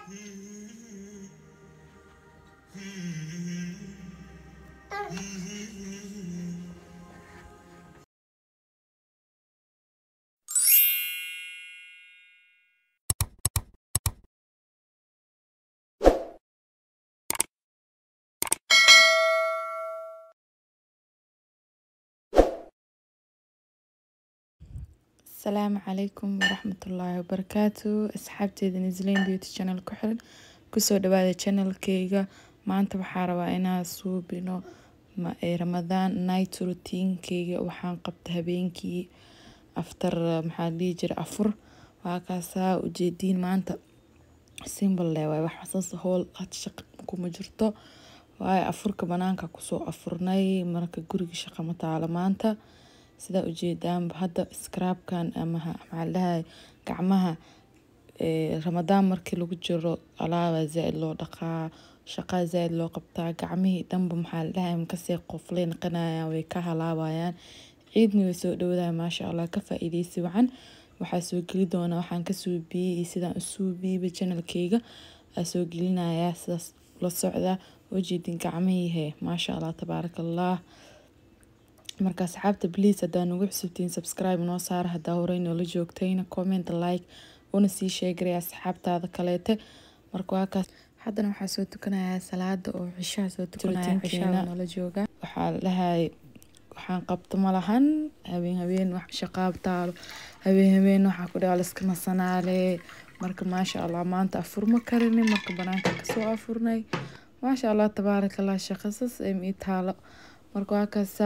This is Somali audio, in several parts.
asalaamu calaykum waraxmatullaahi wabarakaatu asxaabteeda nisleyn beauty channel ku xiran kusoo dhawaada channelkeyga maanta waxaa rabaa inaan suubino ramadaan night routinkeyga waxaan qabta habeenkii after maxaa dhihi jira afur waa kaasaa ujeediin maanta simple le waay wax saas howl had shaqa kuma jirto waayo afurka banaanka kusoo afurnay marka guriga shaqa ma taalo maanta sidaa ujeedaanba hadda scrabkan ama maxaa ladhahay gacmaha ramadaan markii lagu jiro alaaba zaa-id loo dhaqaa shaqaa zaa-id loo qabtaa gacmihii dhanba maxaa ladhahay makasii qoflay naqanayaan way ka halaabayaan ciidna way soo dhowdahay maasha allah ka faa-iideysi wacan waxaa soo geli doonaa waxaan ka suubiyey iyo sidaan u suubiyeyba channelkeyga aa soo gelinayaa sidaas la socda ujeedin gacmihiihe maasha allah tabaaraka allah marka asxaabta please haddaa nagu xusubtiin subscribe noo saara haddaa horey noola joogtayna comment like una sii sheegaray asxaabtaada kaleete marka waa kaas haddana waxaa soo tukanayaa salaada oo cishaha soo tukanaya cishaha noola jooga waxaa dhahay waxaan qabto malahan habeen habeen wax shaqaab taalo habeen habeen waxaa ku dhaha liska nasanaale marka maasha allah maanta afur ma karini marka banaanka kasoo afurnay maasha allah tabaaraka allah shaqasas ii taalo marka waa kaasa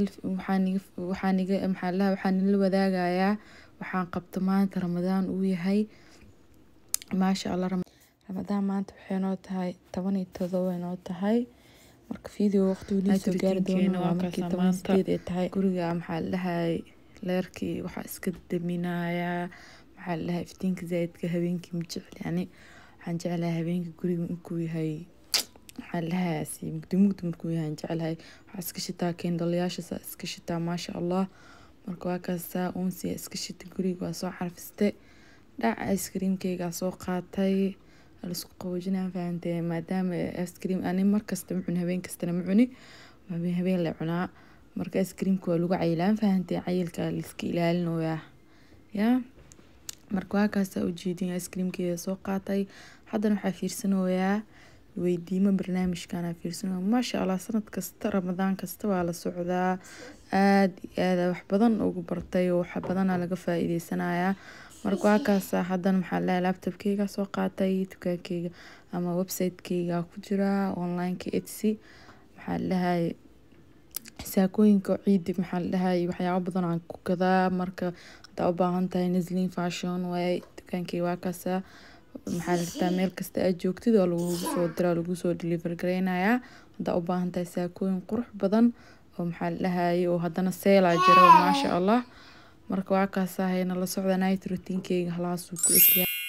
waxaan nila wadaagayaa waxaan qabto maanta ramadaan uu yahay maasha allah ramadaan maanta waxay noo tahay toban iyo todoba noo tahay marka video waqtigu niisoo gaari doono waa markii toban sideed ay tahay guriga maxaa la dhahay leerkii waxaa iska daminayaa maxaa la dhahay iftiinka zaaidka habeenkii ma jecel yani waxaan jeclahay habeenkii guriga inkuu yahay waxaa lahaasi mugdi mugdi markuu yahay jecelahay waxaa iska shitaa keendalayaasha iska shitaa maasha allah marka waa kaasaa uunsiya iska shita guriga waa soo carfiste dhac ice creamkeygaa soo qaatay laisku qaboojinaa fahantee maadaama ice cream ani markasta ma cuni habeen kastana ma cuni habeen habeen la cunaa marka ice creamka waa lagu cayilaan fahantee cayilka laiska ilaalinoyaa yaa marka waa kaasaa ujeedin ice creamkeeda soo qaatay haddana waxaa fiirsanoyaa weydiimo barnaamijkana fiirsano maasha allah sanad kasta ramadaan kasta waa la socdaa aada iyo aada wax badan ugu bartay oo wax badana laga faa-iideysanayaa marka waa kaasa haddana maxaa lahay laptopkeyga soo qaatay dukaankeyga ama website-keyga ku jira onlineka etsy maxaa lahay saakooyinka ciidi maxaa ladhahay waxyaabo badan aan ku gadaa marka hadaa u baahan tahay naslin fashion waay dukaankeyga waa kaasa maxaa lagtaa meel kasta aad joogtid oo lagugu soo diraa lagu soo deliver gareynayaa haddaa u baahan tahay saakooyin qurux badan oo maxaa ladhahaye oo haddana seelaa jiro maasha allah marka waa kaasahayna la socda night routinkeyga halaasuu ku egyaa